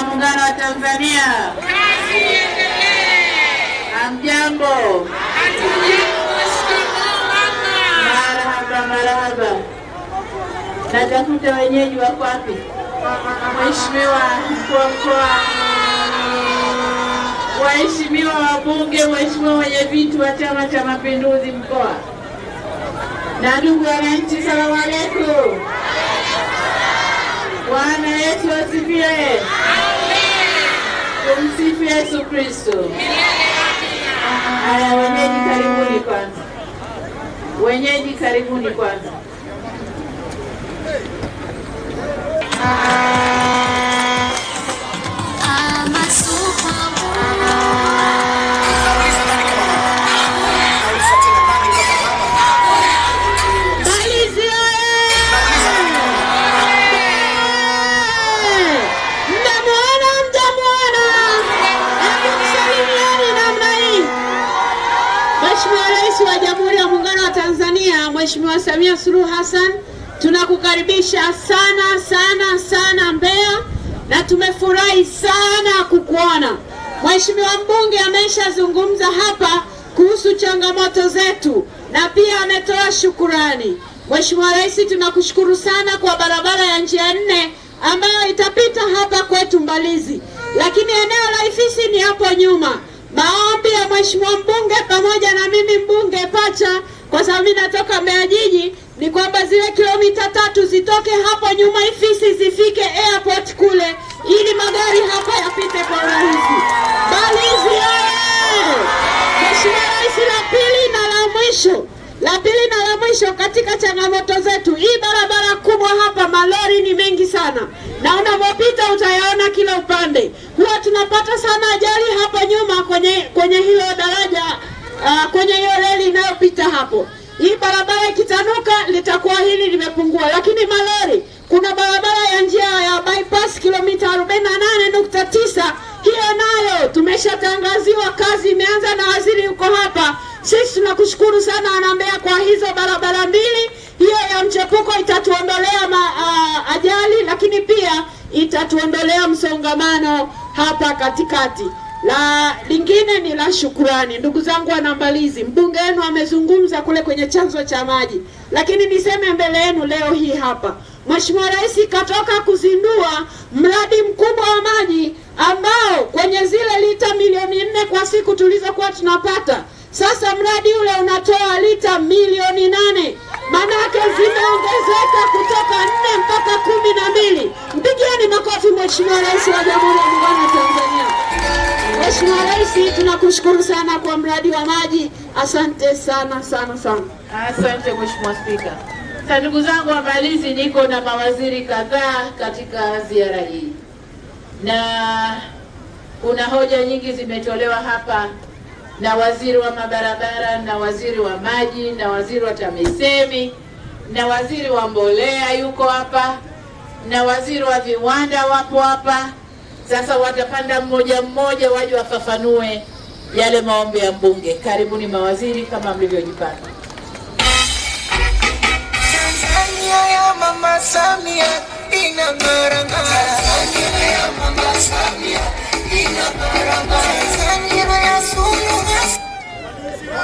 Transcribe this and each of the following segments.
ya Muungano wa Tanzania. Hamjambo? Marahaba, marahaba. Natafuta wenyeji wako wapi? Mheshimiwa mkuu wa mkoa, waheshimiwa wabunge, waheshimiwa wenyeviti wa Chama cha Mapinduzi mkoa na ndugu wananchi, salamu alaikum. Bwana Yesu asifiwe. Tumsifu Yesu Kristo. Haya, wenyeji karibuni kwanza, wenyeji karibuni kwanza. Mbalizi oye! Mtamuona, mtamuona. Hebu msalimieni namna hii. Mheshimiwa Rais wa Jamhuri ya Muungano wa Tanzania, Mheshimiwa Samia Suluhu Hassan, tunakukaribisha sana sana sana Mbeya na tumefurahi sana kukuona. Mheshimiwa mbunge ameshazungumza hapa kuhusu changamoto zetu na pia ametoa shukurani. Mheshimiwa Rais, tunakushukuru sana kwa barabara ya njia nne ambayo itapita hapa kwetu Mbalizi, lakini eneo la Ifisi ni hapo nyuma. Maombi ya Mheshimiwa mbunge pamoja na mimi mbunge pacha, kwa sababu mimi natoka Mbeya jiji, ni kwamba zile kilomita tatu zitoke hapo nyuma Ifisi zifike airport kule, ili magari hapa yapite kwa urahisi. Mbalizi oye! Mheshimiwa Rais, la pili na la mwisho la pili na la mwisho katika changamoto zetu, hii barabara kubwa hapa, malori ni mengi sana, na unapopita utayaona kila upande. Huwa tunapata sana ajali hapa nyuma kwenye kwenye hilo daraja uh, kwenye hiyo reli inayopita hapo. Hii barabara ikitanuka litakuwa hili limepungua, lakini malori, kuna barabara ya njia ya bypass kilomita 48.9 hiyo nayo tumeshatangaziwa, kazi imeanza na waziri yuko hapa. Sisi tunakushukuru sana wanambea kwa hizo barabara mbili. Hiyo ya mchepuko itatuondolea ma, uh, ajali, lakini pia itatuondolea msongamano hapa katikati. La lingine ni la shukurani, ndugu zangu wanambalizi, mbunge wenu amezungumza kule kwenye chanzo cha maji, lakini niseme mbele yenu leo hii hapa, Mheshimiwa Rais katoka kuzindua mradi mkubwa wa maji ambao kwenye zile lita milioni nne kwa siku tulizokuwa tunapata, sasa mradi ule unatoa lita milioni nane manake zimeongezeka kutoka nne mpaka kumi na mbili. Mpigieni makofi Mheshimiwa Rais wa Jamhuri ya Muungano wa Tanzania. Mheshimiwa Rais, tunakushukuru sana kwa mradi wa maji. Asante sana sana sana. Asante Mheshimiwa Spika. Sasa ndugu zangu wa Mbalizi, niko na mawaziri kadhaa katika ziara hii na kuna hoja nyingi zimetolewa hapa na waziri wa mabarabara na waziri wa maji na waziri wa TAMISEMI na waziri wa mbolea yuko hapa na waziri wa viwanda wapo hapa. Sasa watapanda mmoja mmoja waje wafafanue yale maombi ya mbunge. Karibuni mawaziri kama mlivyojipanga. Tanzania ya Mama Samia inang'ara ng'ara. Tanzania ya Mama Samia inang'ara ng'ara. Tanzania ya Suluhu Hassan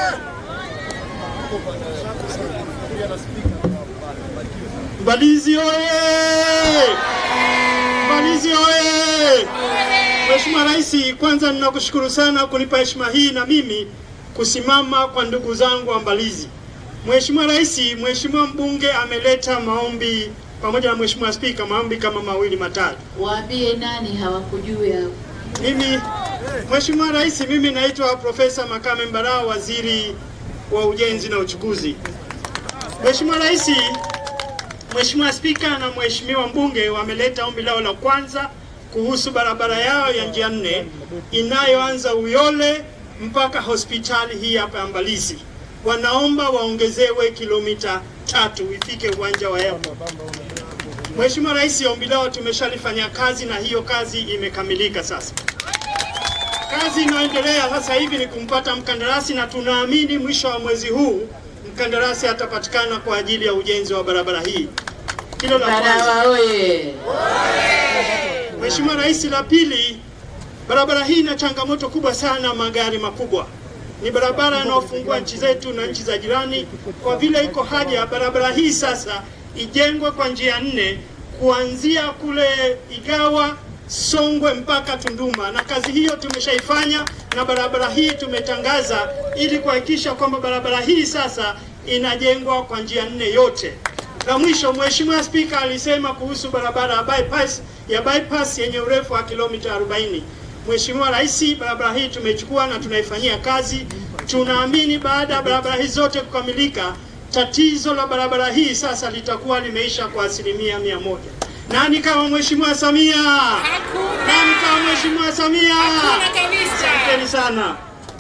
Mbalizi oye! Mbalizi oye! Mheshimiwa Rais, kwanza ninakushukuru sana kunipa heshima hii na mimi kusimama kwa ndugu zangu wa Mbalizi. Mheshimiwa Rais, Mheshimiwa mbunge ameleta maombi pamoja na Mheshimiwa Spika, maombi kama mawili matatu. Waambie nani hawakujui hapo. Mimi Mheshimiwa Rais, mimi naitwa Profesa Makame Mbarao, waziri wa ujenzi na uchukuzi. Mheshimiwa Rais, Mheshimiwa Spika na Mheshimiwa mbunge wameleta ombi lao la kwanza kuhusu barabara yao ya njia nne inayoanza Uyole mpaka hospitali hii hapa ya Mbalizi. Wanaomba waongezewe kilomita tatu ifike uwanja wa airport. Mheshimiwa Rais, ombi lao tumeshalifanya kazi na hiyo kazi imekamilika sasa. Kazi inayoendelea sasa hivi ni kumpata mkandarasi na tunaamini mwisho wa mwezi huu mkandarasi atapatikana kwa ajili ya ujenzi wa barabara hii. Hilo la kwanza. Barawa oye! Mheshimiwa Rais, la pili, barabara hii ina changamoto kubwa sana, magari makubwa. Ni barabara inayofungua nchi zetu na nchi za jirani. Kwa vile iko haja barabara hii sasa ijengwe kwa njia nne kuanzia kule Igawa, Songwe mpaka Tunduma, na kazi hiyo tumeshaifanya na barabara hii tumetangaza ili kuhakikisha kwamba barabara hii sasa inajengwa kwa njia nne yote. La mwisho, Mheshimiwa Spika alisema kuhusu barabara ya bypass, ya bypass yenye urefu wa kilomita 40. Mheshimiwa Rais, barabara hii tumechukua na tunaifanyia kazi. Tunaamini baada ya barabara hizi zote kukamilika, tatizo la barabara hii sasa litakuwa limeisha kwa asilimia mia moja. Nani kama Mheshimiwa Samia? Nani kama Mheshimiwa Samia? Asanteni sana.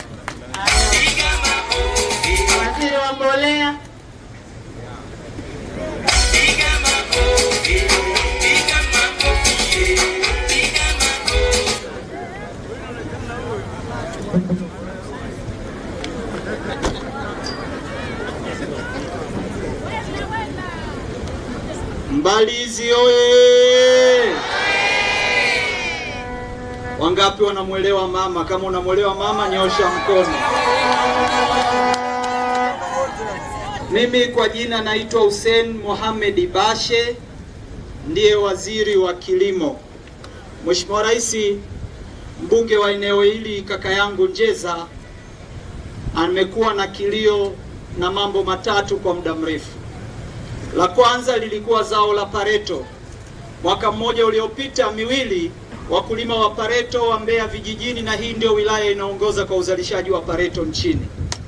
Waziri wa mbolea. Mbalizi oye! Wangapi wanamwelewa mama? Kama unamwelewa mama, nyosha mkono. Mimi kwa jina naitwa Hussein Mohamed Bashe, ndiye waziri wa kilimo. Mheshimiwa Rais, mbunge wa eneo hili kaka yangu Njeza amekuwa na kilio na mambo matatu kwa muda mrefu. La kwanza lilikuwa zao la pareto. Mwaka mmoja uliopita miwili, wakulima wa pareto wa Mbeya vijijini, na hii ndio wilaya inaongoza kwa uzalishaji wa pareto nchini,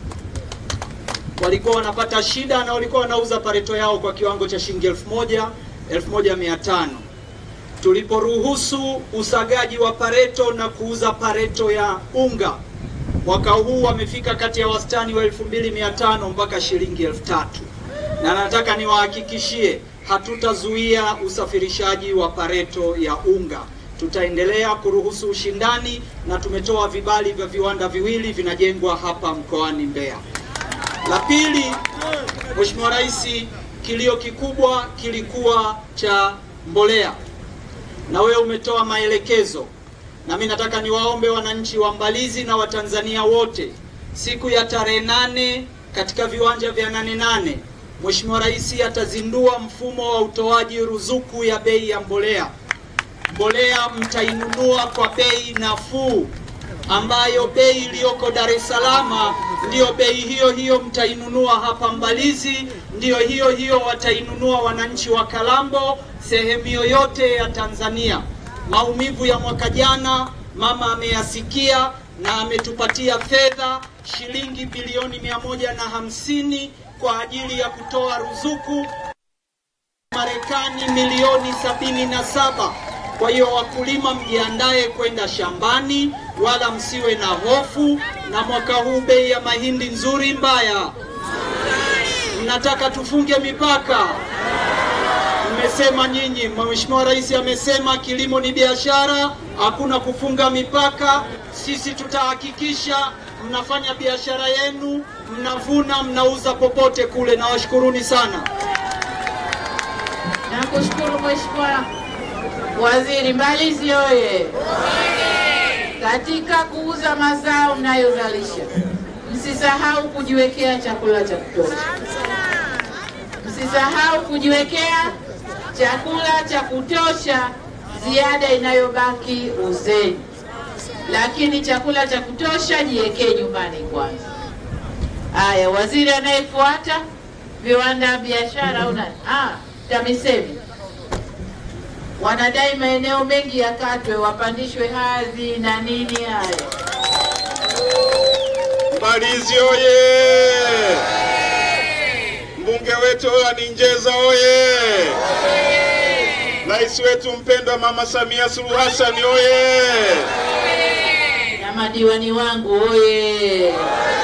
walikuwa wanapata shida na walikuwa wanauza pareto yao kwa kiwango cha shilingi elfu moja elfu moja mia tano tuliporuhusu usagaji wa pareto na kuuza pareto ya unga mwaka huu wamefika kati ya wastani wa 2500 mpaka shilingi 3000 na nataka niwahakikishie hatutazuia usafirishaji wa pareto ya unga. Tutaendelea kuruhusu ushindani na tumetoa vibali vya viwanda viwili vinajengwa hapa mkoani Mbeya. La pili, Mheshimiwa Rais, kilio kikubwa kilikuwa cha mbolea na wewe umetoa maelekezo, na mimi nataka niwaombe wananchi wa Mbalizi na Watanzania wote siku ya tarehe nane katika viwanja vya nane nane Mheshimiwa Rais atazindua mfumo wa utoaji ruzuku ya bei ya mbolea. Mbolea mtainunua kwa bei nafuu, ambayo bei iliyoko Dar es Salaam ndiyo bei hiyo hiyo mtainunua hapa Mbalizi, ndiyo hiyo hiyo watainunua wananchi wa Kalambo, sehemu yoyote ya Tanzania. Maumivu ya mwaka jana mama ameyasikia na ametupatia fedha shilingi bilioni mia moja na hamsini kwa ajili ya kutoa ruzuku Marekani milioni sabini na saba. Kwa hiyo wakulima, mjiandae kwenda shambani, wala msiwe na hofu. Na mwaka huu bei ya mahindi nzuri mbaya, mnataka tufunge mipaka? Mmesema nyinyi, Mheshimiwa Rais amesema kilimo ni biashara, hakuna kufunga mipaka. Sisi tutahakikisha mnafanya biashara yenu, mnavuna, mnauza popote kule. Nawashukuruni sana. Nakushukuru Mheshimiwa Waziri. Mbalizi oye! Katika kuuza mazao mnayozalisha, msisahau kujiwekea chakula cha kutosha. Msisahau kujiwekea chakula cha kutosha, ziada inayobaki uzeni, lakini chakula cha kutosha jiwekee nyumbani kwanza. Haya, waziri anayefuata viwanda, biashara au nani? Ah, TAMISEMI wanadai maeneo mengi yakatwe, wapandishwe hadhi na nini. Haya, Mbalizi oye! Mbunge wetu Olani Njeza oye! Rais wetu mpendwa Mama Samia Suluhu Hassan oye! na madiwani wangu oye!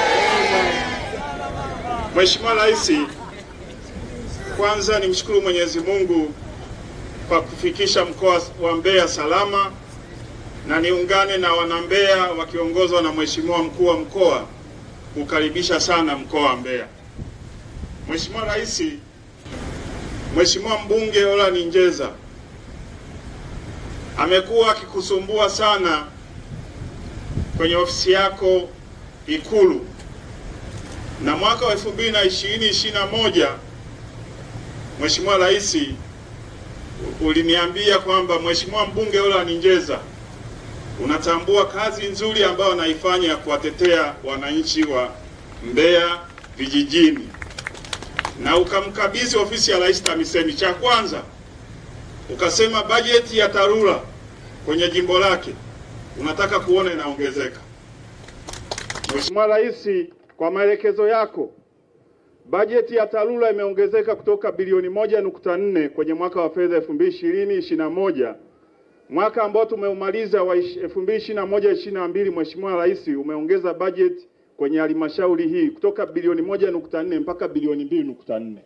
Mheshimiwa Rais, kwanza nimshukuru Mwenyezi Mungu kwa kufikisha mkoa wa Mbeya salama na niungane na wanambeya wakiongozwa na Mheshimiwa mkuu wa mkoa kukaribisha sana mkoa wa Mbeya. Mheshimiwa Rais, Mheshimiwa mbunge Olani Njeza amekuwa akikusumbua sana kwenye ofisi yako Ikulu, na mwaka wa 2020 21 Mheshimiwa Rais uliniambia kwamba Mheshimiwa mbunge Ola Ninjeza unatambua kazi nzuri ambayo anaifanya ya kuwatetea wananchi wa Mbeya vijijini, na ukamkabidhi ofisi ya Rais TAMISEMI. Cha kwanza ukasema bajeti ya TARURA kwenye jimbo lake unataka kuona inaongezeka. Mheshimiwa Rais, kwa maelekezo yako bajeti ya TARURA imeongezeka kutoka bilioni moja nukta nne kwenye mwaka wa fedha 2020 21 mwaka ambao tumeumaliza wa 2021 22, Mheshimiwa Rais umeongeza bajeti kwenye halmashauri hii kutoka bilioni moja nukta nne mpaka bilioni mbili nukta nne.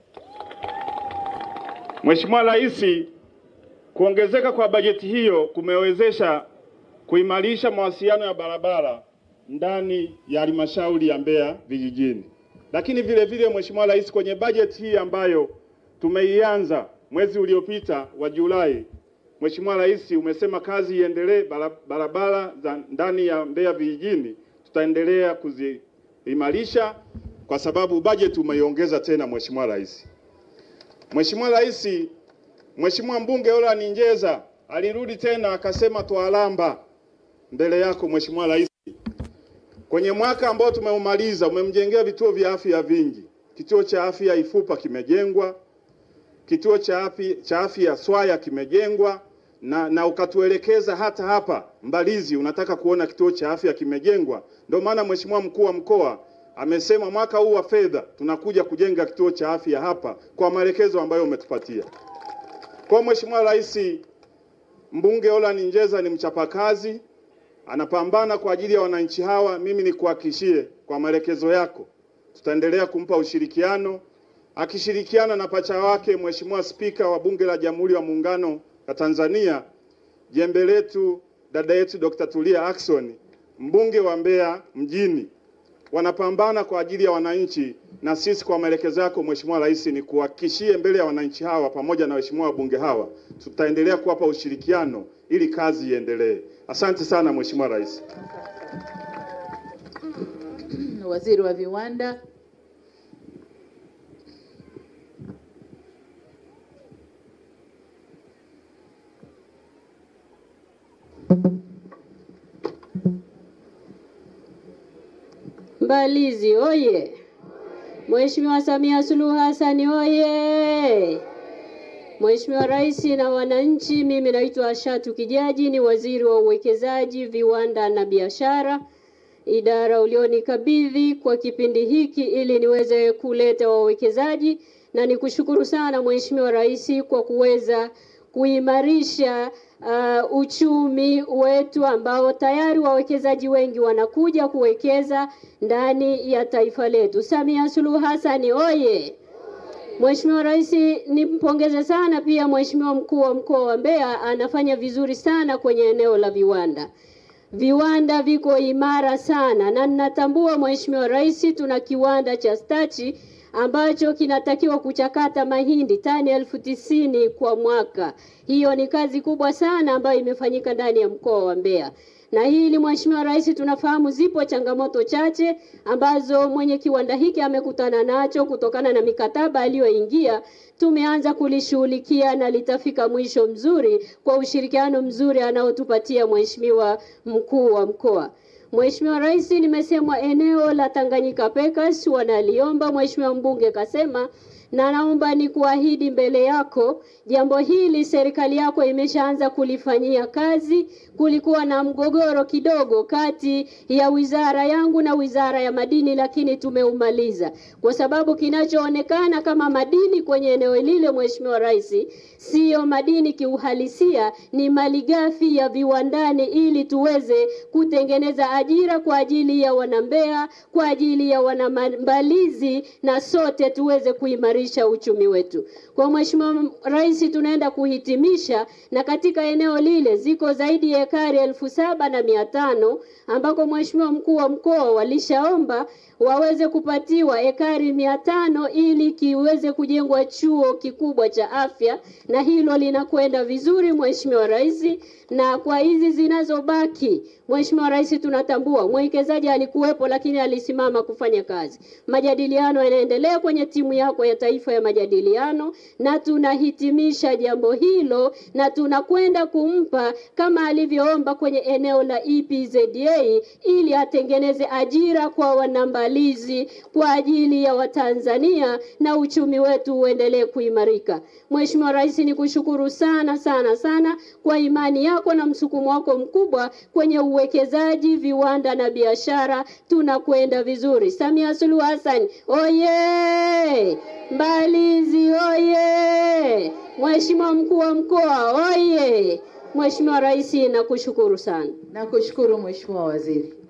Mheshimiwa Rais, kuongezeka kwa bajeti hiyo kumewezesha kuimarisha mawasiliano ya barabara ndani ya halmashauri ya Mbeya vijijini. Lakini vile vile Mheshimiwa Rais, kwenye bajeti hii ambayo tumeianza mwezi uliopita wa Julai, Mheshimiwa Rais umesema kazi iendelee, barabara za ndani ya Mbeya vijijini tutaendelea kuziimarisha kwa sababu bajeti umeiongeza tena Mheshimiwa Rais. Mheshimiwa Rais, Mheshimiwa mbunge Ola Ninjeza alirudi tena akasema twalamba mbele yako Mheshimiwa Rais. Kwenye mwaka ambao tumeumaliza umemjengea vituo vya afya vingi. Kituo cha afya Ifupa kimejengwa, kituo cha afya cha afya Swaya kimejengwa na, na ukatuelekeza hata hapa Mbalizi unataka kuona kituo cha afya kimejengwa. Ndio maana Mheshimiwa mkuu wa mkoa amesema mwaka huu wa fedha tunakuja kujenga kituo cha afya hapa kwa maelekezo ambayo umetupatia. Kwa Mheshimiwa Rais, mbunge Ola Ninjeza ni mchapakazi, anapambana kwa ajili ya wananchi hawa. Mimi nikuhakikishie kwa maelekezo yako tutaendelea kumpa ushirikiano, akishirikiana na pacha wake Mheshimiwa Spika wa Bunge la Jamhuri ya Muungano wa Tanzania, jembe letu dada yetu Dr. Tulia Ackson, mbunge wa Mbeya mjini, wanapambana kwa ajili ya wananchi, na sisi kwa maelekezo yako Mheshimiwa Rais, ni kuhakikishie mbele ya wananchi hawa pamoja na waheshimiwa wabunge hawa, tutaendelea kuwapa ushirikiano ili kazi iendelee. Asante sana Mheshimiwa Rais. Waziri wa Viwanda. Mbalizi oye! Mheshimiwa Samia Suluhu Hassan oye! Mheshimiwa Rais na wananchi, mimi naitwa Ashatu Kijaji, ni waziri wa uwekezaji, viwanda na biashara, idara ulionikabidhi kwa kipindi hiki ili niweze kuleta wawekezaji, na nikushukuru sana Mheshimiwa Rais kwa kuweza kuimarisha uh, uchumi wetu ambao tayari wawekezaji wengi wanakuja kuwekeza ndani ya taifa letu. Samia Suluhu Hassan oye! Mheshimiwa Rais, nimpongeze sana pia Mheshimiwa mkuu wa mkoa wa Mbeya, anafanya vizuri sana kwenye eneo la viwanda. Viwanda viko imara sana, na ninatambua Mheshimiwa Rais, tuna kiwanda cha stachi ambacho kinatakiwa kuchakata mahindi tani elfu tisini kwa mwaka. Hiyo ni kazi kubwa sana ambayo imefanyika ndani ya mkoa wa Mbeya na hili Mheshimiwa Rais, tunafahamu zipo changamoto chache ambazo mwenye kiwanda hiki amekutana nacho kutokana na mikataba aliyoingia. Tumeanza kulishughulikia na litafika mwisho mzuri kwa ushirikiano mzuri anaotupatia Mheshimiwa mkuu wa mkoa. Mheshimiwa Rais, nimesemwa eneo la Tanganyika Packers wanaliomba, Mheshimiwa mbunge kasema na naomba ni kuahidi mbele yako jambo hili serikali yako imeshaanza kulifanyia kazi. Kulikuwa na mgogoro kidogo kati ya wizara yangu na wizara ya madini, lakini tumeumaliza kwa sababu kinachoonekana kama madini kwenye eneo lile, Mheshimiwa Rais, siyo madini kiuhalisia, ni malighafi ya viwandani, ili tuweze kutengeneza ajira kwa ajili ya wanambea, kwa ajili ya wanambalizi, na sote tuweze kuimarisha kuimarisha uchumi wetu. Kwa Mheshimiwa Rais, tunaenda kuhitimisha, na katika eneo lile ziko zaidi ya ekari elfu saba na mia tano ambako Mheshimiwa mkuu wa mkoa walishaomba waweze kupatiwa ekari mia tano ili kiweze kujengwa chuo kikubwa cha afya, na hilo linakwenda vizuri Mheshimiwa Rais. Na kwa hizi zinazobaki, Mheshimiwa Rais, tunatambua mwekezaji alikuwepo, lakini alisimama kufanya kazi. Majadiliano yanaendelea kwenye timu yako ya taifa ya majadiliano, na tunahitimisha jambo hilo na tunakwenda kumpa kama alivyoomba kwenye eneo la EPZA ili atengeneze ajira kwa wanambalizi kwa ajili ya Watanzania na uchumi wetu uendelee kuimarika. Mheshimiwa Rais, nikushukuru sana sana sana kwa imani yako na msukumo wako mkubwa kwenye uwekezaji, viwanda na biashara. Tunakwenda vizuri. Samia Suluhu Hassan oye! Mbalizi oye! Mheshimiwa mkuu wa mkoa oye! Mheshimiwa Rais, nakushukuru sana. Nakushukuru Mheshimiwa Waziri.